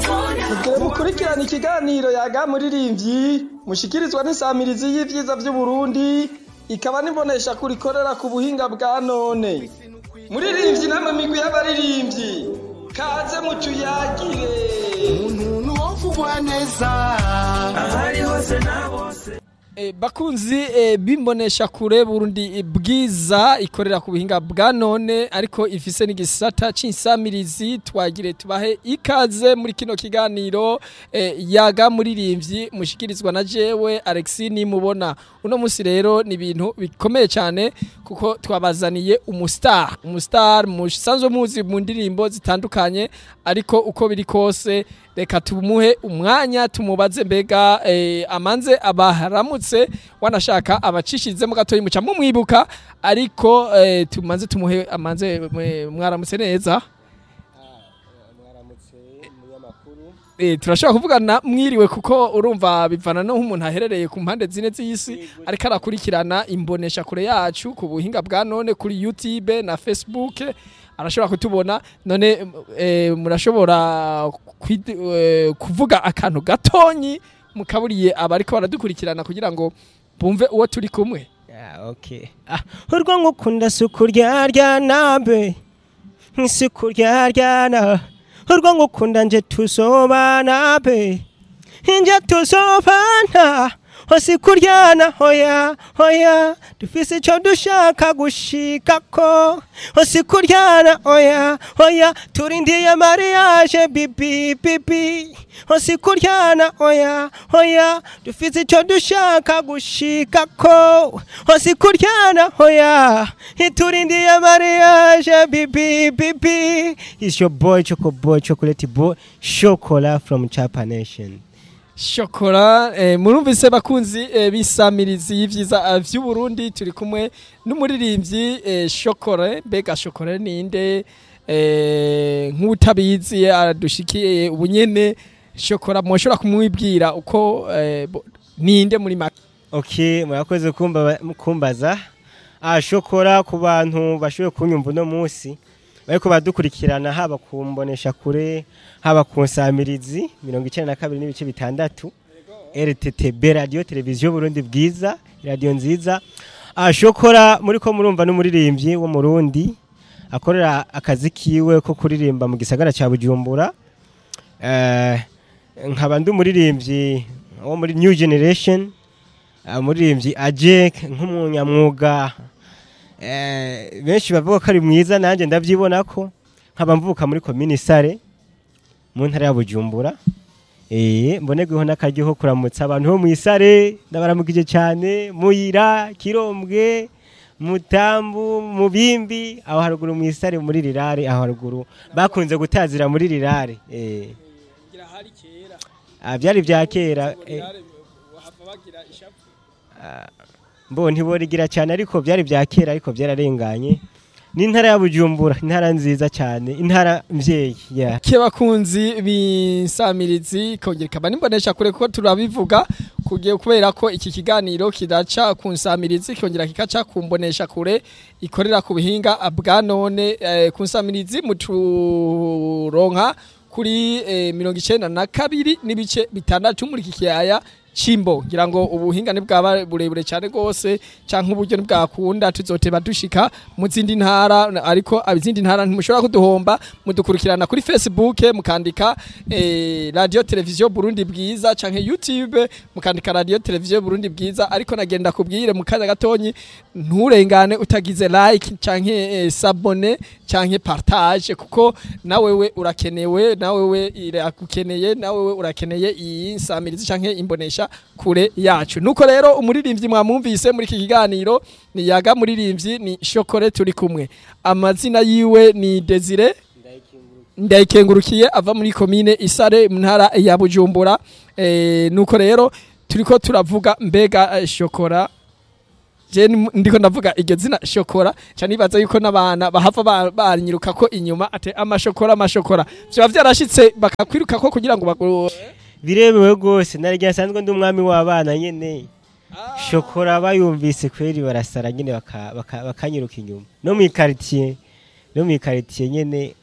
Mugire mukurikirana ikiganiro yaga muririmbyi mushikirizwa n'isamirizi y'ivyiza vy'Uburundi ikaba nibonesha kurikorera ku buhinga bwa none. Muririmbyi namwe migwi y'abaririmbyi kaze mutuyagire. umuntu wovugwa neza ahari hose na bose E, bakunzi e, bimbonesha kure Burundi bwiza ikorera ku buhinga bwa none ariko ifise n'igisata c'insamirizi twagire tubahe ikaze muri kino kiganiro e, yaga muririmbyi mushikirizwa na jewe Alexis nimubona uno musi rero ni ibintu bikomeye cyane kuko twabazaniye umustar umustar musanzwe muzi mu ndirimbo zitandukanye ariko uko biri kose reka tumuhe umwanya tumubaze mbega eh, amanze abaharamutse wanashaka abacishizemo gatoyi muca mumwibuka ariko eh, tumanze tumuhe amanze mwe- mwaramutse neza mwaramutse umunyamakuru Eh, turashobora kuvugana mwiriwe kuko urumva bivana no nk'umuntu aherereye ku mpande zine z'isi ariko arakurikirana imbonesha kure yacu ku buhinga bwa none kuri YouTube na Facebook arashobora kutubona none eh, murashobora kwid- eh, kuvuga akantu gatonyi mukaburiye abariko baradukurikirana kugira ngo bumve uwo turi kumwe Ah, okay. Ah, urwo ngukunda si ukuryaryana be si ukuryaryana urwo ngukunda nje tuzobana be nje tuzobana hose kuryana hoya hoya dufise ico dushaka gushikako hose kuryana hoya hoya turindiye mariage bibi bibi hose kuryana hoya hoya dufise ico dushaka gushikako hose kuryana hoya turindiye mariage bibi bibi is your boy choco boy chocolate boy chocolate from chapa nation shokora eh, murumvise bakunzi eh, bisamirizi y'ivyiza eh, vy'uburundi turi kumwe n'umuririmbyi eh, shokore mbega shokore ninde eh, nk'utabizi adushikiye ubunyene shokora mwoshobora kumwibwira uko eh, bo- ninde muri make ok murakoze kumba- kumbaza ah shokora ku bantu bashoboye kunyumva uno munsi bariko badukurikirana haba ku mbonesha kure haba ku nsamirizi mirongo icenda na kabiri n'ibice bitandatu rttb radiyo televiziyo burundi bwiza radiyo nziza ah shokora muriko murumva n'umuririmbyi wo mu rundi akorera akazi kiwe ko kuririmba mu gisagara ca bujumbura eh, nkaba ndi umuririmbyi wo muri new generation umuririmbyi ajek nk'umunyamwuga eh, benshi bavuga ko ari mwiza nanjye ndabyibona ko nkaba mvuka muri komini sare mu ntara ya bujumbura eh, mbonerweho n'akaryo ko kuramutsa abantu bo mu isare ndabaramukije cyane muyira kirombwe mutambu mubimbi aho haruguru mu isare muri rirare aho haruguru bakunze gutazira muri rirare eh. Ah, byari bya kera eh. mbo ntiborigira cyane ariko byari bya kera ariko byararenganye ni intara ya bujumbura intara nziza cyane intara mvyeyi yeah. ke bakunzi b'insamirizi kongera ikaba nimbonesha kure kuko turabivuga kugiye kubera ko iki kiganiro kidaca ku nsamirizi kongera kikaca ku mbonesha kure ikorera ku buhinga bwa none eh, ku nsamirizi muturonka kuri eh, mirongo icenda na kabiri n'ibice bitandatu muri iki kiyaya cimbo ngira ngo ubuhinga bwaba burebure cyane rwose canke uburyo ntibwakunda tuzoteba dushika mu zindi ntara ariko izindi ntara ntimushobora kuduhomba mudukurikirana kuri facebook mukandika eh, radio televiziyo burundi bwiza canke youtube mukandika radio televiziyo burundi bwiza ariko nagenda kubwire mu kanya gatonyi nturengane utagize like canke eh, sabone canke partage kuko nawewe urakenewe nawewe iragukeneye nawewe urakeneye iyi nsamirizi canke imbonesha kure yacu nuko rero umuririmbyi mwamwumvise muri iki kiganiro ni yaga muririmbyi ni shokore turi kumwe amazina yiwe ni Desire ndayikengurukiye ava muri komine isare mu ntara ya bujumbura eh, nuko rero turiko turavuga mbega eh, shokora je ni- ndiko ndavuga iryo zina shokora ca nibaza yuko n'abana bahava ba- banyiruka ko inyuma ate amashokora amashokora vyoba vyarashitse bakakwiruka ko kugira ngo bagu birebewe rwose narya nsanzwe ndi umwami w'abana nyene shokora bayumvise kweri barasara nyene baka- baka- bakanyiruka inyuma no mu ikaritiye no mu ikaritiye nyene